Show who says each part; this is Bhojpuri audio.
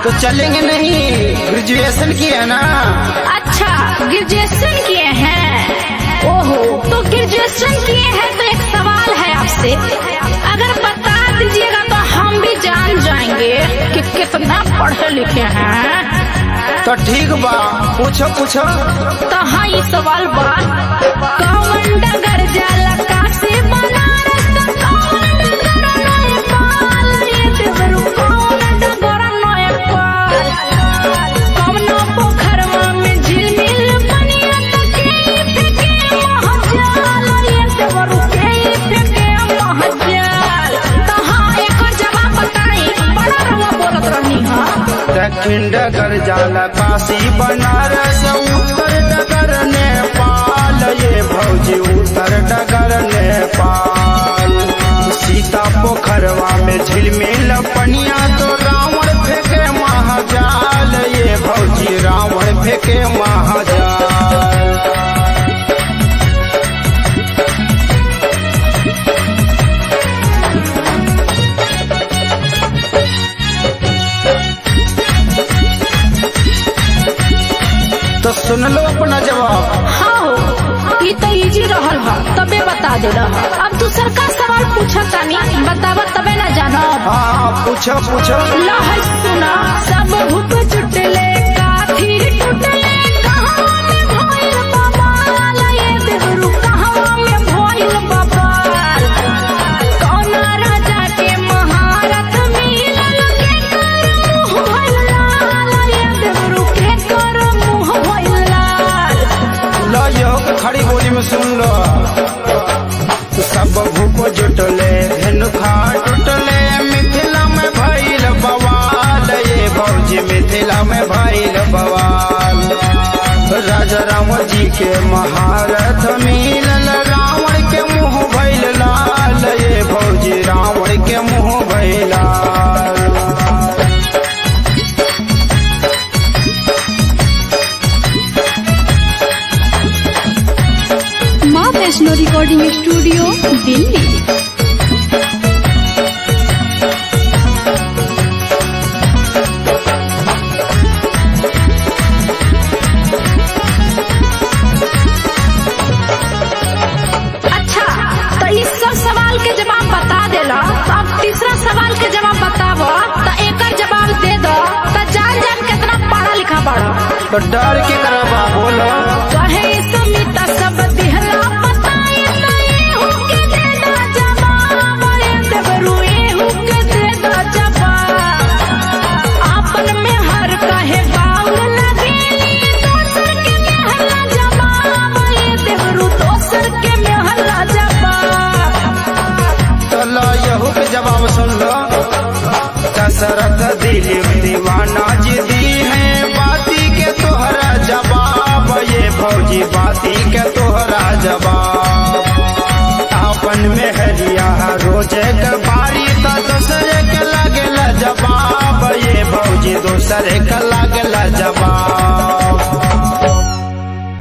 Speaker 1: तो चलेंगे नहीं ग्रेजुएशन किया ना
Speaker 2: अच्छा ग्रेजुएशन किए हैं ओहो तो ग्रेजुएशन किए हैं तो एक सवाल है आपसे अगर बता दीजिएगा तो हम भी जान जाएंगे कि कितना पढ़े लिखे हैं
Speaker 1: तो ठीक बा पूछो पूछो
Speaker 2: तो हाँ ये सवाल बा कौन डगर जाला कासे बनारस कौन डगर नेपाल ये देवरू कौन डगर नेपाल कौन पोखरवा में झिलमिल बनिया के फेंके महजाल ये देवरू के फेंके महजाल तो हाँ एक जवाब बताई बड़ा रवा बोलत रहनी हाँ
Speaker 1: दक्षिण डगर जाला काशी बनारस उत्तर डगर नेपाल ये भौजी उत्तर डगर नेपाल सीता पोखरवा में झिलमिल पनिया तो रावण फेंके महाजाल ये भौजी रावण फेंके महाजाल तो सुन लो अपना जवाब
Speaker 2: हाँ हो ये तो इजी रहल ह तबे बता दे रहा अब दूसर का सवाल पूछा तानी बतावा तबे ना जानो
Speaker 1: हाँ पूछो पूछो
Speaker 2: लहर सुना सब हुक चुटले काफी टुटले कहाँ में भइल बवाल ये देवरू कहाँ में भइल बवाल कौन राजा के महारथ मिलल के कर मुँह भइल लाल ये देवरू के कर मुँह भइल लाल
Speaker 1: लो यो खड़ी बोली में सुन लो सब भूप जुटले धेनुखा टुटले मिथिला में भइल बवाल ये भौजी मिथिला में भइल बवाल राजा राम जी के महारथ मिलल रावण के मुंह भइल लाल ये भौजी रावण के मुंह भइल लाल
Speaker 3: माँ वैष्णो रिकॉर्डिंग स्टूडियो दिल्ली
Speaker 2: अच्छा तो इस सब सवाल के जवाब बता देला तो अब तीसरा सवाल के जवाब बताबो तो एकर जवाब दे दो तो जान जान कितना पढ़ा लिखा पढ़ो
Speaker 1: तो डर के करबा बोलो
Speaker 2: कहे समिता सब दिहला बताए तो एहू के दे दो जवाब ए देवरू एहू के दे दो जवाब आपन में हर कहे बाउल लगेली दोसर के मेहला जवाब ए देवरू दोसर के मेहला जवाब
Speaker 1: चलो यहू के जवाब सुन लो दशरथ दिलीप दीवाना जी दी है बाती के तोहरा जवाब ये फौजी बाती के तोहरा जवाब अपन में हरिया रोजे के बारी तो दूसरे के लगेला जवाब ये फौजी दूसरे के लगेला जवाब